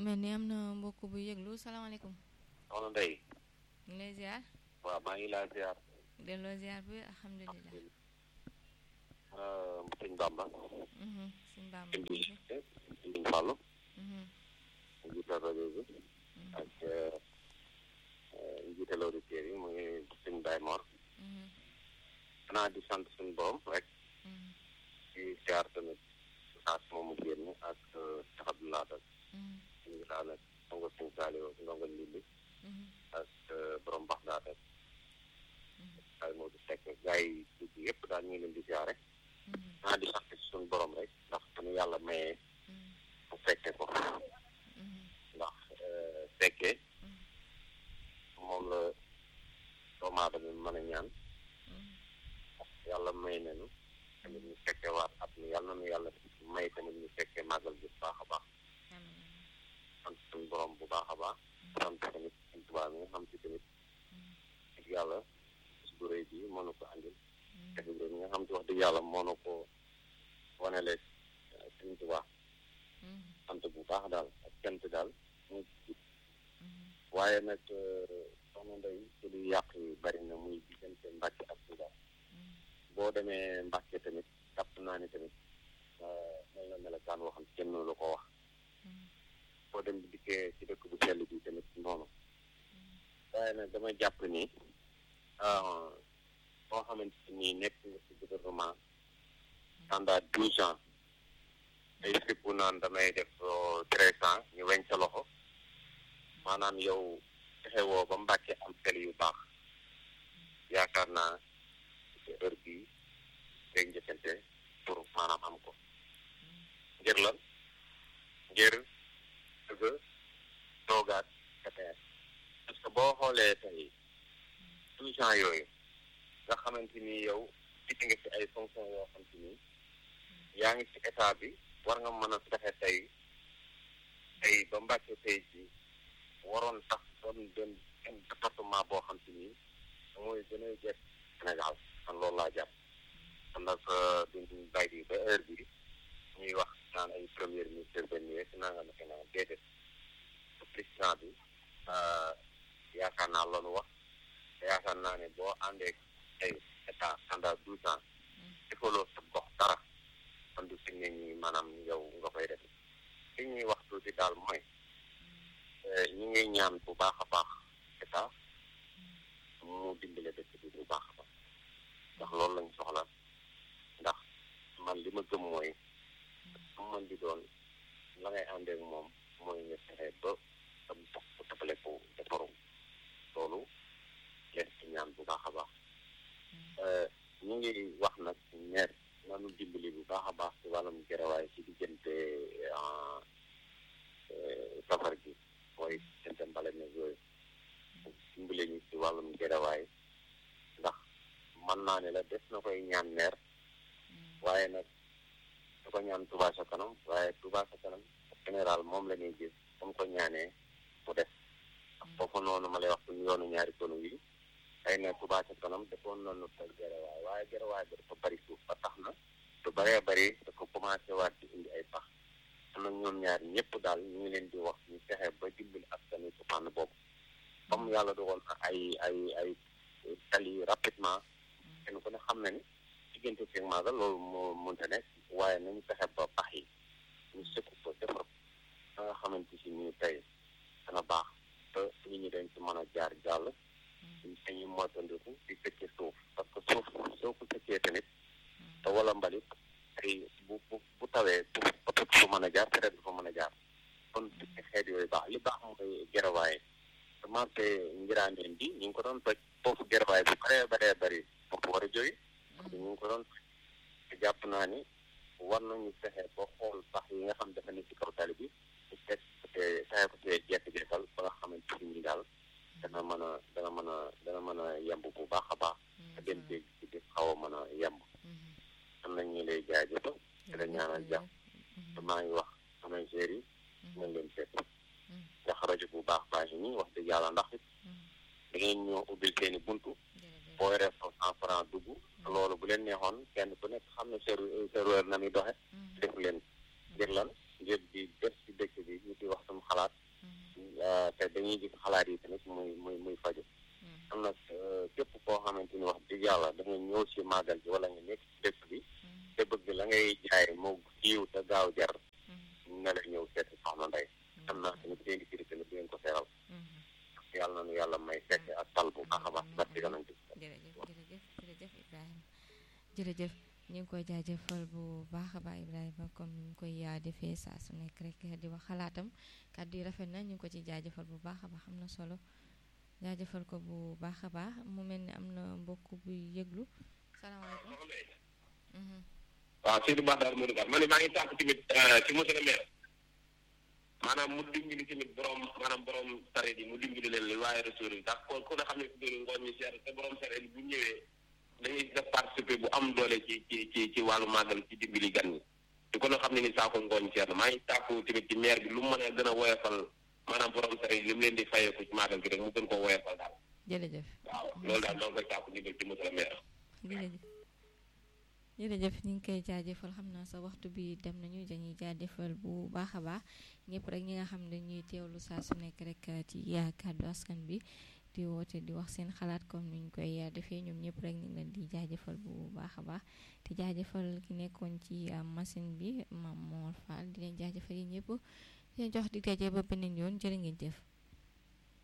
mel ni am na mbokk bu yëglu salaamaaleykum soxna Ndeye ñu ngi lay ziar waaw maa ngi laa ziar delloo ziar bi alhamdulilah sëñ Bamba Mhm, suñ Bamba sëñ bi Mbacke. sëñ Fallu Mhm, njiital rajo bi ak njiital auditeurs yi muy sëñ Baye Mor mhm, xanaa di sant suñu borom rek mhm, di ziar tamit saas moomu génn ak Cheikh Abdoulaye Dal mhm, ñu ngi daal nag ndongo sëñ Saliou ndongo Lili mhm, ak borom bax daa def ay moo di fekk gars yi dugg yëpp daal ñu ngi leen di ziare mhm, xanaa di sant suñu borom rek ndax suñu yàlla mayee mhm, bu fekkee ko mhm, ndax fekkee Mhm. moom la doomu aadama mën a ñaan mhm. yàlla may nañu tamit ñu fekkee waat at mi yàlla nañu yàlla may tamit ñu fekkee màggal bi bu baax a baax Amiin. sant suñu borom bu baax a baax sant tamit suñ tubaab mi nga xam si tamit Mhm, dëgg yàlla bis bu rëy bi moo nu ko andil mhm, te mi nga xam si wax dëgg yàlla moo nu ko wanele suñ tubaab mhm, sant bu baax daal ak cant daal mu mhm, waaye nag soxna Ndeye ci lu yàq yi bari na muy diggante Mbàkke ak Tuuba mhm, boo demee Mbàkke tamit jàpp naa ni tamit mel na melokaan woo xam kenn mënu la ko wax mhm, boo dem di dikkee ci dëkk bu sell bi tamit noonu waaye nag dama jàpp ni boo xamante ni nekk nga ci gouvernement pendant douze ans ay fippu naan damay def treize ans ñu weñ sa loxo maanaam yow fexe woo ba Mbàkke am sel yu baax yaakaar naa ci heure bii day njëkkante pour maanaam am ko ngir lan ngir dëgg toogaat KPS parce que boo xoolee tey douze ans yooyu nga xamante ni yow gis nga ci ay fonction yoo xam te ni yaa ngi ci état bi war nga mën a fexe tey tey ba Mbàkke tey ji waroon tax doon doon benn département boo xam te ni mooy gën a jekk Sénégal man loolu laa jàpp kon nag duñ bàyyi ba heure bi ñuy wax naan ay premier ministre benn yee si nanga naka naan déedéet président bi yaakaar naa loolu wax te yaakaar naa ne boo àndee ay état pendant douze ans defaloo sa gox dara kon du fi ne ñi maanaam yow nga koy def li ñuy wax tuuti daal mooy ñu ngi ñaan bu baax a baax état mu dimbale dëkk bi bu baax a baax ndax loolu lañ soxla ndax man li ma gëm mooy su man di doon la ngay àndeek moom mooy nga fexe ba am dox bu tapale ko defarum loolu leen ci ñaan bu baax a baax ñu ngi wax nag ñeer nanu dimbali bu baax a baax ci wàllum gerawaay ci diggante safar gi mooy diggante mbale ne yooyu dimbali ñu ci wàllum gerawaay ndax mën naa ne la des na koy ñaan neer waaye nag da ko ñaan Touba sa kanam waaye Touba sa kanam général moom la ñuy gis comme ko ñaanee mu def ak foofu noonu ma lay wax suñu yoonu ñaari konu yi xëy na Touba sa kanam defoon nañu tey gerawaay waaye gerawaay bi dafa bari suuf ba tax na lu bëree bëri da ko commencé waat di indi ay pax am na ñoom ñaar ñëpp daal ñu ngi leen di wax ñu fexe ba dimbali askan wi ci fànn boobu comme yàlla dogal na ay ay ay tali rapidement kenn ku ne xam na ni diggante fi maagal loolu moo mënta nekk waaye nañu fexe ba pax yi ñu sëkk ko defar ba nga xamante si nii tey dana baax te nit ñi dañ ci mën a jaar jàll dañuy moytandiku di sëkkee suuf parce que suuf soo ko sëkkee tamit te wala mbalit ay bu bu bu tawee bu oto du fa mën a jaar traite du fa mën a jaar kon sëkki xeet yooyu baax li baax mooy gerawaay commencé ngiraaneen bi ñu ngi ko doon toj foofu gerawaay bu baree baree bëri foofu war a jóge ñu ngi ko doon toj te jàpp naa ni war nañu fexe ba xool sax yi nga xam dafa ne ci kaw tali bi ñu teg fexe ko see jekk-jekkal ba nga xamante ni daal dana mën a dana mën a dana mën a yemb bu baax a baax te dem dégg ci di xaw a mën a yemb am nañ ñu lay jaajëfal te la ñaanal jàmm te maa ngi wax samay gér yi nañ leen seet ndax rajo bu baax baax yi nii wax dëgg yàlla ndax it da ngeen ñoo ubbil seeni buntu boo yoree sa cent franc dugg loolu bu leen neexoon kenn ku nekk xam ne serveur na muy doxe def leen ngir lan ngir di def ci dëkk bi ñu di wax suñu xalaat dañuy gis xalaat yi tamit muy muy muy faju mm, am nag képp koo xamante ni wax dëgg yàlla da nga ñëw si màggal bi wala nga nekk ci dëkk bi mm, te bëgg la ngay jaay moo siiw te gaaw jar mm, na la ñëw seet si soxna Ndey am naa tamit seen i kiri tamit di ngeen ko seeral mm. yàlla na nu yàlla may fekk ak tal bu baax a baax barke yonent bi jërëjëf jërëjëf jërëjëf Ibrahima jërëjëf ñu ngi koy jaajëfal bu baax a baax Ibrahima comme ni ñu koy yaa defee saa su nekk rek di wax xalaatam kàddu yi rafet na ñu ngi ko ci jaajëfal bu baax a baax am na solo jaajëfal ko bu baax a baax mu mel ni am na mbokk buy yëglu salaamaaleykum. Mhm, waaw Seydou Ba daal Modou Ka ma ne maa ngi tàkk tamit ci monsieur le maire maanaam mu dimbali tamit borom maanaam borom sareet yi mu dimbali leen li waaye retour yi ndax kon ku ne xam ne fi dóori ngooñ mi seer te borom sareet yi bu ñëwee dañuy def participer bu am doole ci ci ci ci wàllu màggal ci dimbali gan ñi te kon xam ne ni saako ngooñ seer na maa ngi tàkku tamit ci maire bi lu mu mën a gën a woyofal maanaam borom sareet yi li mu leen di fayeeku ci màggal gi rek mu gën ko woyofal daal jërëjëf waaw loolu daal doo koy tàkku ndimbal ci monsieur le maire jërëjëf jërëjëf ñu ngi koy jaajëfal xam naa sa waxtu bi dem nañu dañuy jaajëfal bu baax a baax ñëpp rek ñi nga xam ne ñuy teewlu saa su nekk rek ci yaa kàddu askan bi di woote di wax seen xalaat comme ni ñu koy defee ñoom ñëpp rek ñu ngi leen di jaajëfal bu baax a baax te jaajëfal ki nekkoon ci machine bi Mame Mor Fall di leen jaajëfal yi ñëpp di leen jox di daje ba beneen yoon jërë ngeen jëf.